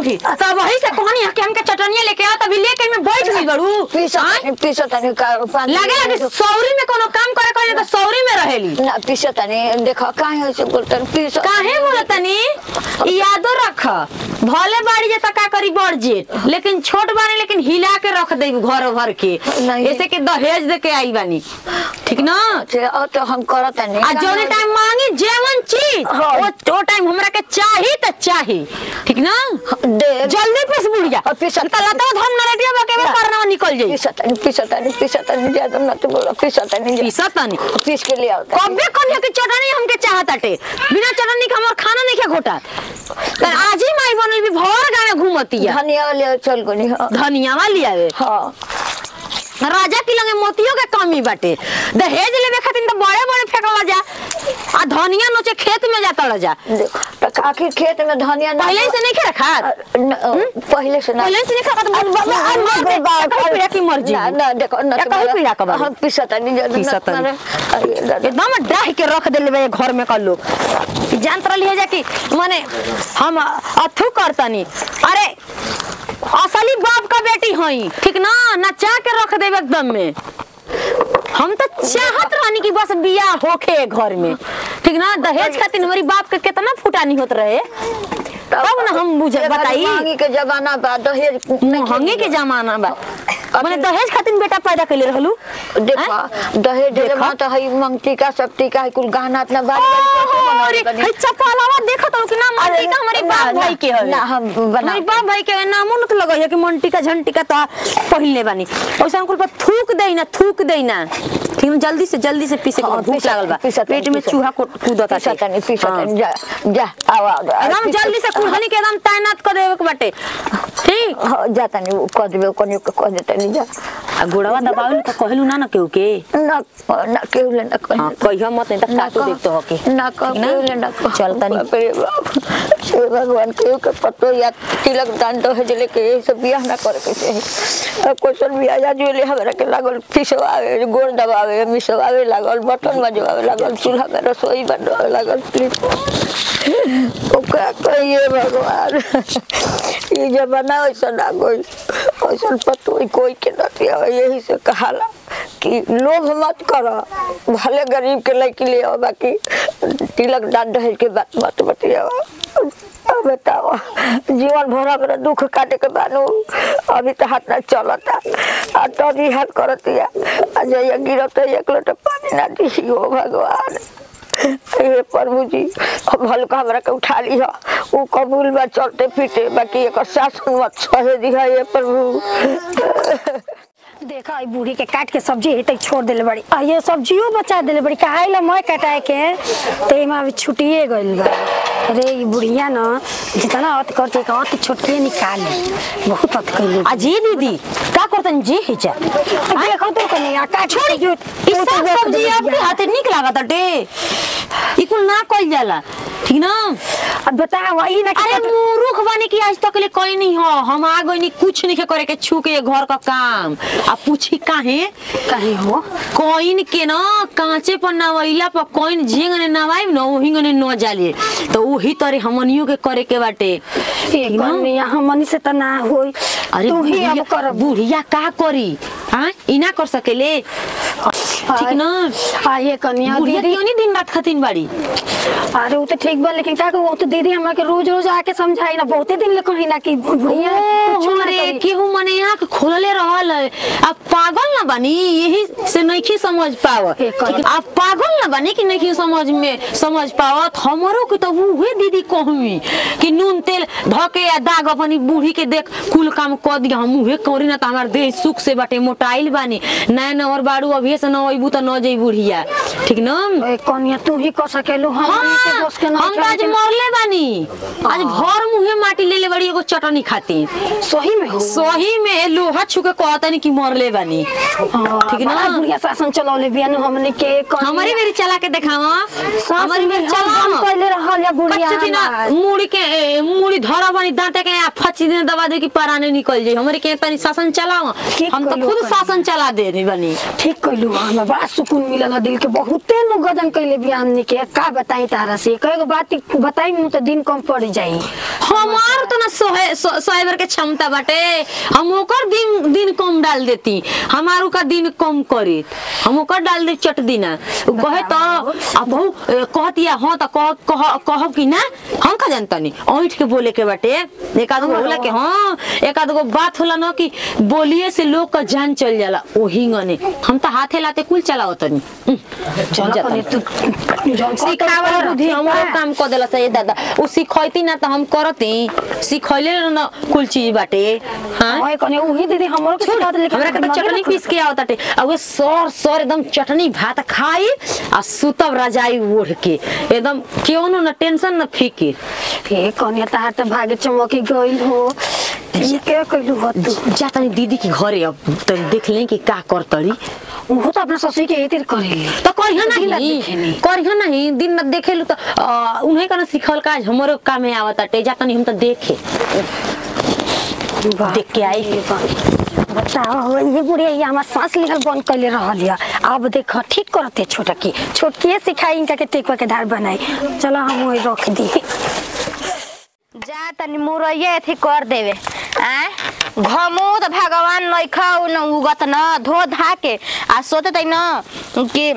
बूढ़ी तब वही से कहनी है कि हमके चटनिया लेके आ तभी लेके में बैठ गई बड़ू पीसो आय? तनी पीसो तनी का पानी लगे लगे सौरी में कोनो काम करे करे तो सौरी में रहेली ना पीसो तनी देखो काहे ऐसे बोलतन पीसो काहे बोलतनी यादो रख भले बाड़ी जे तका करी बड़ जेठ लेकिन छोट बानी लेकिन हिला के रख दे घर भर के नहीं। ऐसे के दहेज दे के आई बानी ठीक ना से ओ तो हम करत तनी आ जौने टाइम मांगी जेवन चीज हाँ। वो वो टाइम हमरा के चाही त चाही ठीक ना दे जल्दी पिस बुढ़िया हाँ, पिस। त लता धम नरेटिया बके में करना निकल जाई पीसो तनी पीसो तनी पीसो तनी ज्यादा मत बोलो पीसो तनी पिसा तनी पीस के ले आओ तनी। कबे कन्या की चटनी हमके चाहताटे बिना चटनी के हमर खाना नहीं खा घोटा तर आज ही माई बनल भी भर गावे घूमतिया धनिया ले चल गोनी हाँ धनिया वाली आवे हाँ राजा की लगे मोतियों के कमी बाटे दहेज लेवे खातिर तो बड़े बड़े फेंकला जा आ धनिया नोचे खेत में जाता रह जा देखो तो आखिर खेत में धनिया ना पहले से नहीं खे रखा न- पहले से ना पहले से नहीं खा तो मर मर मर मर कहीं पीड़ा की मर्जी ना ना देखो ना या कहीं पीड़ा का बारी? हम पीसा तनी ज्यादा पीसा मत तनी। मारे। अरे दादा। एकदम डाह के रख देले बे घर में कर लोग जानत रही है जा कि माने हम अथु करतनी अरे असली बाप का बेटी हई ठीक ना नचा के रख देवे एकदम में हम तो चाहत रहनी कि बस बियाह होखे घर में ठीक ना दहेज खातिर हमारी बाप के कितना फुटानी होत रहे तब ना हम बुझ ये बताई महंगी के जमाना बा दहेज नहीं महंगे के जमाना बा माने दहेज खातिर बेटा पैदा कैले रहलू देखो दहेज देखो। जमा तो है मंगती का सप्ती का है कुल गहना इतना बारी अरे बारी हई चपलावा देखत हो कि ना मंटी का हमारे ना, बाप ना, भाई के हवे ना, हम बना- हमारे बाप भाई के नामो न तो लगई है कि मंटी का झंटी का तो पहले बानी ओइसा कुल पर थूक देई ना थूक देई ना ठीक है जल्दी से जल्दी से पीसे के हाँ, भूख पीसा- लागल बा पीसा तनी, पेट में पीसा। चूहा को कूदता पीसा तनी पीसा हाँ। तनी जा जा आओ आओ एकदम जल्दी से कुल्हनी के एकदम तैनात कर देवे के बाटे ठीक हाँ, जा तनी वो कह देबे कोनी के कह दे तनी जा आ गुड़वा दबावे तो कहलू ना ना केहू के ना ना केहू ले ना हां कह कहिया मत नहीं तो काटू देख तो होके ना कह ठीक ना? केहू ले ना कह चल तनी बाप रे बाप हे भगवान केहू के पतो या तिलक दान तो है जले के ये सब बियाह ना करे के चाही अब क्वेश्चन बियाह जा जो ले हमरा के लागल फिसवावे गोड़ दबावे मिसवावे लागल बटन बजवावे लागल चूल्हा में रसोई बनवावे लागल प्लीज ओ का कहिए भगवान ये जमाना ऐसा ना कोई ऐसा पतो ही कोई के ना दिया यही से कहाला कि लोभ मत करो भले गरीब के लड़की ले आओ बाकी तिलक दान दहेज के बात मत बतियाओ अब बताओ जीवन भर अपना दुख काटे के बानू अभी तो हाथ ना चलता आ तभी हाथ करतिया आ जइया गिरत एक लोटा पानी ना दी हो भगवान हे प्रभु जी अब हल्का हमरा के उठा ली है वो कबूल बा चलते फिरते बाकी एक शासन मत सहे दी है ये प्रभु देखा ई बूढ़ी के काट के सब्जी हेतै छोड़ देले बड़ी आ ये सब्जियो बचा देले बड़ी काहे ला मैं कटाए के ते में अभी छुटिए गइल बा अरे ई बुढ़िया न जितना अत करते का अत छोटके निकाले बहुत अत कइले अजी दीदी का करतन जी हिचा देखो तो कनी आ काट छोड़ी जो ई सब सब्जी आपके हाथे निक लागत अटे ई कुल ना कइल जाला ठीक ना अब बता वही ना अरे मूर्ख बानी की आज तक ले कोई नहीं हो हम आ गई नहीं कुछ नहीं करे के छू के ये घर का काम आ पूछी काहे कहे हो कोइन के ना कांचे पर नवैला पर कोइन झिंग ने नवाई न वही ने न जाले तो वही तरे हमनियो के करे के बाटे ये कनी हमनी से त ना होई अरे तू ही अब बुढ़िया कर बुढ़िया का करी हाँ इना कर सकेले ठीक ना आ ये कनिया बुढ़िया दीदी क्यों नहीं दिन रात खतीन बाड़ी अरे वो तो ठीक बा लेकिन का वो तो दीदी हमरा के रोज रोज आके समझाई ना बहुते दिन ले कही ना कि बुढ़िया कुछो ना अरे करी। केहू मने यहाँ के खोलले रहल है अब पागल ना बनी यही से नहीं समझ पाव हे कर- आप पागल ना बनी कि नहीं समझ में समझ पावत हमरो के तो उहे दीदी कहमी कि नून तेल धके या दाग अपनी बूढ़ी के देख कुल काम क दिया हम उहे करी ना त हमार देह सुख से बाटे मोटाइल बानी नया नवर बाड़ू अभी से न अइबू त न जई बुढ़िया ठीक ना ए, कनिया तू ही कर सकेलू हम हाँ, बस के ना हम तो आज मरले बानी आज भर मुहे माटी ले ले बड़ी एगो चटनी खाती सही में हो सही में लोहा छुके कहतनी कि मरले बानी ठीक ना? बड़ा बुढ़िया शासन चलौले बियान हमने के कनिया- हमारी मेरी चला के देखावा सास हमारी मेरी में चला हम हम पहले रहल या बुढ़िया कच्चे दिन हमार। मुड़ी के ए, मुड़ी धरा बनी दांते के आ फची दिन दबा दे कि पराने निकल जाई हमारे के तनी शासन चलावा ठीक हम तो कहलू खुद कनी। शासन चला दे रही बनी ठीक कहलू हम बड़ा सुकून मिलल दिल के बहुते नु गजन कइले बियान ने के का बताई तारा से कएगो बात बताई मु तो दिन कम पड़ जाई हमार तो ना सोहे सो- सोहेबर के क्षमता बाटे हम ओकर दिन दिन कम डाल देती हमार का दिन कम करी हम ओकर डाल दे चट दिना उ कहे तो अब बहु कहतिया हाँ तो कह कह कहब कि ना हम का जानता नहीं ऐठ के बोले के बाटे एक आध गो होला के हाँ एक आध गो बात होला ना कि बोलिए से लोग का जान चल जाला ओही गने हम तो हाथे लाते कुल चलावत नहीं चलो कने तू जौन सिखावल बुद्धि हमरो काम क देला सही दादा उ सिखैती ना त हम करती सिखैले न कुल चीज बाटे हां ओए कने उही दीदी हमरो के सिखा दे हमरा के त चटनी पीस के आवताटे आ वे सर सर एकदम चटनी भात खाई आ सुतब रजाई ओढ़ के एकदम क्यों न टेंशन न फिकिर ए कने तार त भागे चमकी गइल हो ये के कइलू हो तू जा तनी दीदी के घरे अब तनी देख ले कि का करतड़ी उहो त अपना ससुर के एतिर करेली तो करिह दिन रात नहीं देखेनी। करिह नहीं दिन रात देखेलु त अ, उन्हें कना सिखल काज हमरो काम में आवताटे जा तनी हम त देखे देख के आई बताओ हो ये बुढ़िया ये हमार सांस लेहल बंद कैले रहल या अब देख ठीक करते छोटकी छोटकी सिखाई इनका के टेकवा के धार बनाई चलो हम वही रख दी जा तनी मुरैया अथी कर देवे आय घमू त भगवान नइखा न उगत न धो धा के आ सोते तै न कि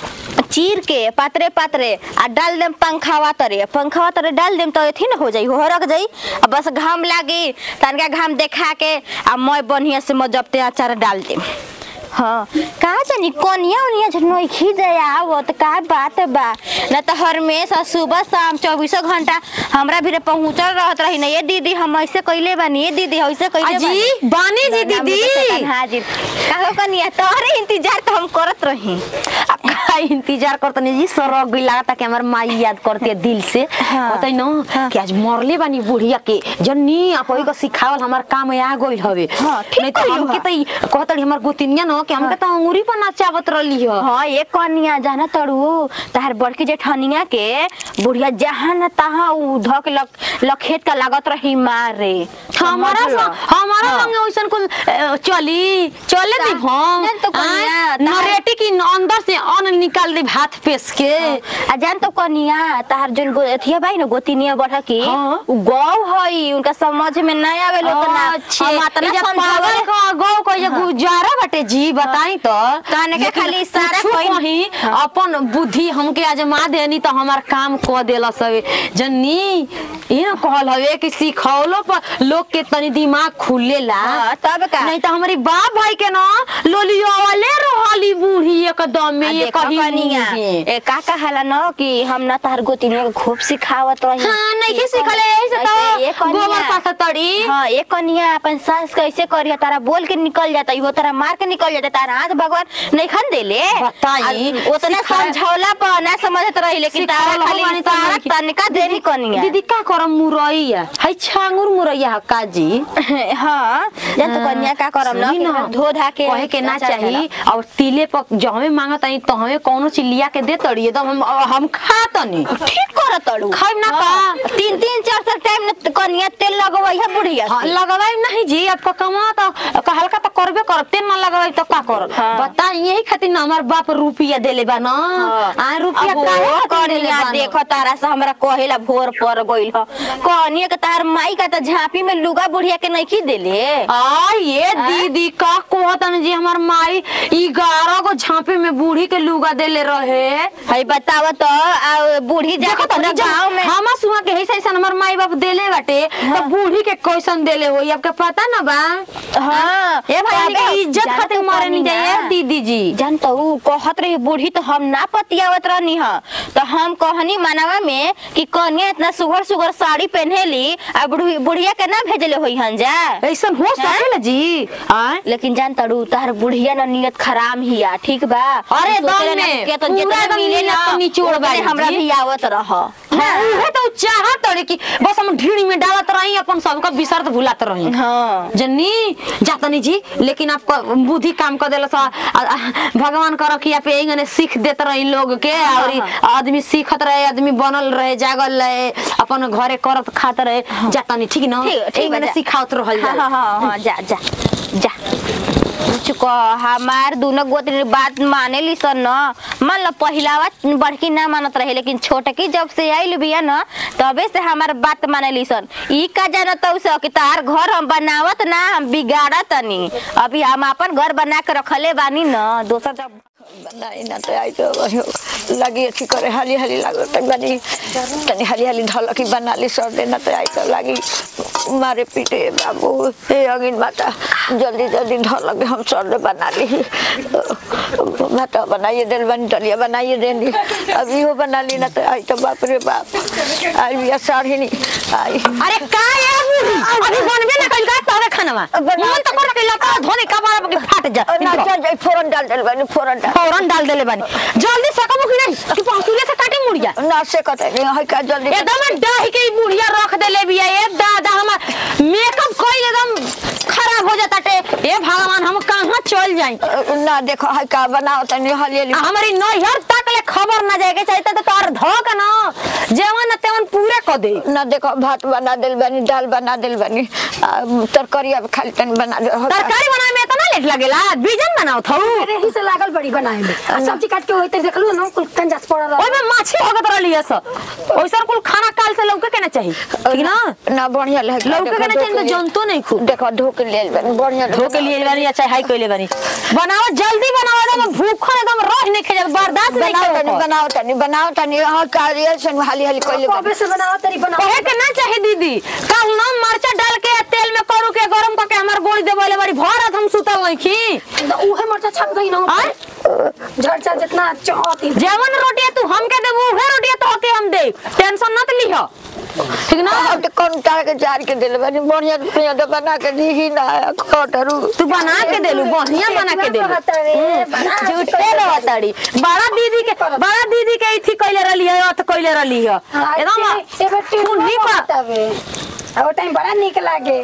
चीर के पातरे पातरे आ डाल देम पंखावा तरे पंखावा तरे डाल देम तो एथी न हो जाई हो रख जाई आ बस घाम लागी तनका घाम देखा के आ मैं बढ़िया से मजबते अचार डाल देम हाँ का जानी कोनिया उनिया झनोई खी जाए आवत का बात बा न त हमेशा सुबह शाम चौबीसों घंटा हमरा भी पहुंचल रहत रही न ये दीदी हम ऐसे कइले बानी ये दीदी ऐसे कइले अजी, बानी जी दीदी। हाँ जी का कनिया तोहरे इंतजार तो हम करत रही अब का इंतजार करतनी जी सरक गई लागता कि हमार माई याद करती है दिल से हाँ। बताई न हाँ। कि आज मरले बानी बुढ़िया के जन्नी अपई को सिखावल हमार काम आ गइल हवे हाँ, ठीक नहीं तो कइलू हमके हा। त ई कहतड़ी हमार गोतिनिया न कि हमके त अंगूरी पर नाचावत रहली ह हाँ ये कनिया जाना तड़ू तहार बड़की जेठनिया के बुढ़िया जहाँ न तहाँ उ धक लक लखेत का लागत रही मारे हमारा समझ लो। सा- हमारा हाँ। संगे ओइसन कुछ अ, चली चले दी ता- हम नहीं तो कनिया, आय, तार- नरेटी की अंदर से अन्न निकाल दे भात पेस के आ जान तो कनिया तार जोन गो अथिया भाई न गोतिनिया बढ़ की हाँ। उ गौ हई उनका समझ में नहीं आवे लो तना अच्छे हम अतना ई जे पागल समझावे का गौ को जे गुजारा बाटे जी बताई तो कहने के लेकिन खाली इशारा कुछो कहीं- कहीं अपन बुद्धि हमके आजमा देनी तो हमार काम क देला सवे जन्नी ई न कहल हवे कि सिखौलो पर लोग के तनी दिमाग खुलेला हाँ, तब का? नहीं तो हमारी बाप भाई के ना लोलियो वाले रहली बूढ़ी एकदम में आ ये देखो कहीं कनिया ए का कहाला न कि हम न तार गोतिनिया के खूब सिखावत रही हाँ नहीं के सिखले ऐसे ऐसे, तो ए कनिया। गोबर पासा तड़ी हाँ एक कनिया अपन सास कैसे करिया तारा बोल के निकल जाता वो तारा मार के निकल जाता तारा हाथ भगवान नहीं खन देले बताई, आ, उतना सिखा- समझौला पर ना समझत रही लेकिन तारा सिखौला खाली बानी तो इशारा लड़की- तनिका देरी कनिया दीदी का करम मुरैया है छांगुर मुरैया है काजी हाँ जब तो कन्या का करम न सुनी कि न, धो धा के कहे के ना अचार चाही डाला। और तिले पर जहमे मांगत आई तो हमें कौनो चीज लिया के दे तड़ी एकदम हम हम खा तनी ठीक करत तड़ू खाइब ना का? तीन तीन चार चार टाइम न कनिया तेल लगवई है बुढ़िया हाँ, से। लगवाई नहीं जी अब कमा तो क- हल्का तो करबे कर तेल ना लगवाई तो का कर हाँ। बता यही खातिर ना हमार बाप रुपया देले बा ना आ रुपया अब काहे वो खातिर देले कनिया बा न? देखो तारा से हमरा कहेला भोर पर गइल ह कनिया के तार माई का त झांपी में लुगा बुढ़िया के नहीं की देले आ ये दीदी का कहतन जी हमार माई ग्यारह गो झांपे में बूढ़ी के लुगा देले रहे हई बताव तो आ बूढ़ी जाके देखो पूरा तनी गांव में हमा सुहा के ऐसा ऐसा हमार माई बाप देले बाटे तो बूढ़ी के कैसन देले होई आपके पता ना बा हाँ ए भाई तबे के इज्जत जानत खातिर मारे नहीं कनिया। जाए दीदी जी जान तो उ कहत रही बूढ़ी तो हम ना पतियावत रहनी ह तो हम कहनी मानवा में कि कनिया इतना सुघर सुघर साड़ी पहनेली आ बुढ़ी बुढ़िया के ना भेजले होई हन जा ऐसन हो सकेला जी आय लेकिन जान तड़ू तार बुढ़िया ना नियत खराब हिया ठीक बा अरे हम सोचले दम ना में, कि तो पूरा जितना एकदम मिले ना नियत निचोड़ उतने बाड़ी हमरा जी। भी आवत रह हाँ, उहे तो चाहत तड़े कि बस हम ढीड़ी में डालत रही अपन सबका विसर्त भुलात रही हाँ जन्नी जातनी जी लेकिन आपका बुद्धि काम कर देला सा आ- आ- भगवान कर रखिया पे इंगने सीख देत रही लोग के और आदमी सीखत रहे आदमी बनल रहे जागल रहे अपन घरे करत खात रहे जातनी ठीक न ठीक ठीक बा, इंगने जा। सिखावत रहल हाँ जाला हाँ हाँ हाँ जा जा जा कुछ कह हमार दोनों गोत्री बात माने ली सन न मान लो पहिलावा बड़की ना मानत रहे लेकिन छोटकी जब से आइल बिया न तबे से हमार बात माने ली सन ई का जानत हौ सो कि तार घर हम बनावत ना हम बिगाड़त तनी अभी हम अपन घर बना के रखले बानी न दोसर जब बनाई ना तो आई तो वही लगी अच्छी करे हाली हाली लागो तक बनी तनी हाली हाली ढलकी बना ली सर देना तो आई तो लगी मारे पीटे बाबू हे अगिन माता जल्दी जल्दी ढलक हम सर दे बना ली भाटा बनाइए दिल बनी डलिया बनाइए देनी अभी वो बना ली ना तो आई तो बाप रे बाप आई भी साढ़े नहीं आई अरे का ये बूढ़ी अभी बनबे ना कइल का तोरे खानवा बना- मन तो कर के लता धोने का बारा के फाट जा ना चल जाई फोरन डाल दिल बनी फोरन डाल फौरन डाल देले बानी जल्दी सकबो कि नहीं कि पहुंचुले से काटे मुड़िया ना से कते नहीं है का जल्दी एकदम डाही के ई बुढ़िया रख देले बिया ए दादा हमर मेकअप कोई एकदम खराब हो जाता टे ए भगवान हम कहां चल जाई ना देखो है का बनाओ तनी हाली हाली हमारी नैहर तक ले खबर ना जाए के चाहिए तो तोर धोक ना जेवन न तेवन पूरे क दे ना देखो भात बना दिल बनी दाल बना दिल बनी आ, तरकारी अब खाली तनी बना दे तरकारी बनाए में इतना लेट लगेला बीजन बनाओ थौ अरे ही से लागल बड़ी बनाए में आ सब्जी काट के होते देखलू ना कुल कंजास पड़ रहा ओइ में माछी होगत रहली है सब ओइसन कुल खाना काल से लौके के ना चाहिए ठीक ना ना बढ़िया लगे लौके के ना चाहिए तो जंतु नहीं खूब देखो धो के ले बनी बढ़िया धो के लिए बानी अच्छा हाई कोइले बानी बनाओ जल्दी बनाओ एकदम भूखन एकदम रह नहीं खेजा बर्दाश्त नहीं बनाओ तनी करो बनाओ तनी बनाओ तनी हां कार्य से हाली हाली कोई कबे से बनाओ तरी बनाओ कहे के ना चाहे दीदी कल ना मरचा डाल के तेल में करू के गरम करके हमार गोली देबले बारी भरत हम सुतल नहीं खी उहे मरचा छप गई ना आय झड़चा जितना चौती जेवन रोटिया तू हमके देबू उहे रोटिया तो के हम दे टेंशन मत लिह ठीक ना अब तो कौन तार के जार के दिल बनी बढ़िया बढ़िया तो बना के दी ही ना खटरू तू बना के देलू बढ़िया बना के देलू झूठे रहतड़ी बड़ा दीदी के बड़ा दीदी के इथी कइले रहली है अथ कइले रहली है एकदम एबे कुंडी पर तबे ओ टाइम बड़ा निक लागे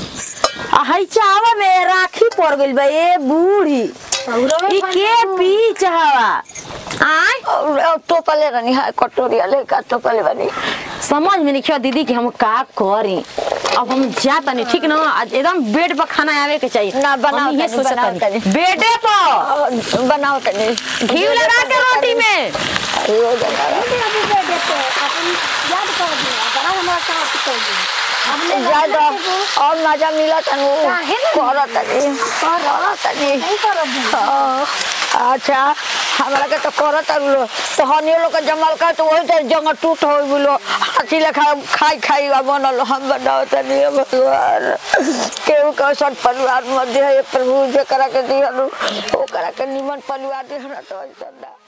आ हई चावा में राखी पड़ गइल बा ए बूढ़ी ई के पीच हवा आय और तो पले रनी है कटोरी ले का तो पले बनी समझ में नहीं दीदी कि हम का करी अब हम जा तनी ठीक ना आज एकदम बेड पर खाना आवे के चाहिए ना, बनाओ हम ये तनी, सोचत बनाओ तनी। तनी। बेडे पर और बनाओ तनी घी लगा के रोटी में अरे हो जाएगा अभी दे देते अपन याद कर दिया बड़ा हमारा काम कर दिया हमने ज्यादा और मजा मिला तनु काहे न करो तनी करो तनी नहीं करब हाँ, अच्छा हमरा के तो करत लो तो हनी लोग के जमल का तो वही तरह जंग टूट हो बोलो हाथी लेखा खाई खाई आ बनल हम बनाओ तनी हे भगवान केहू के सब परिवार मध्य है प्रभु जे करा के दिहनु ओ करा के निमन परिवार दिहनु तो ऐसा ना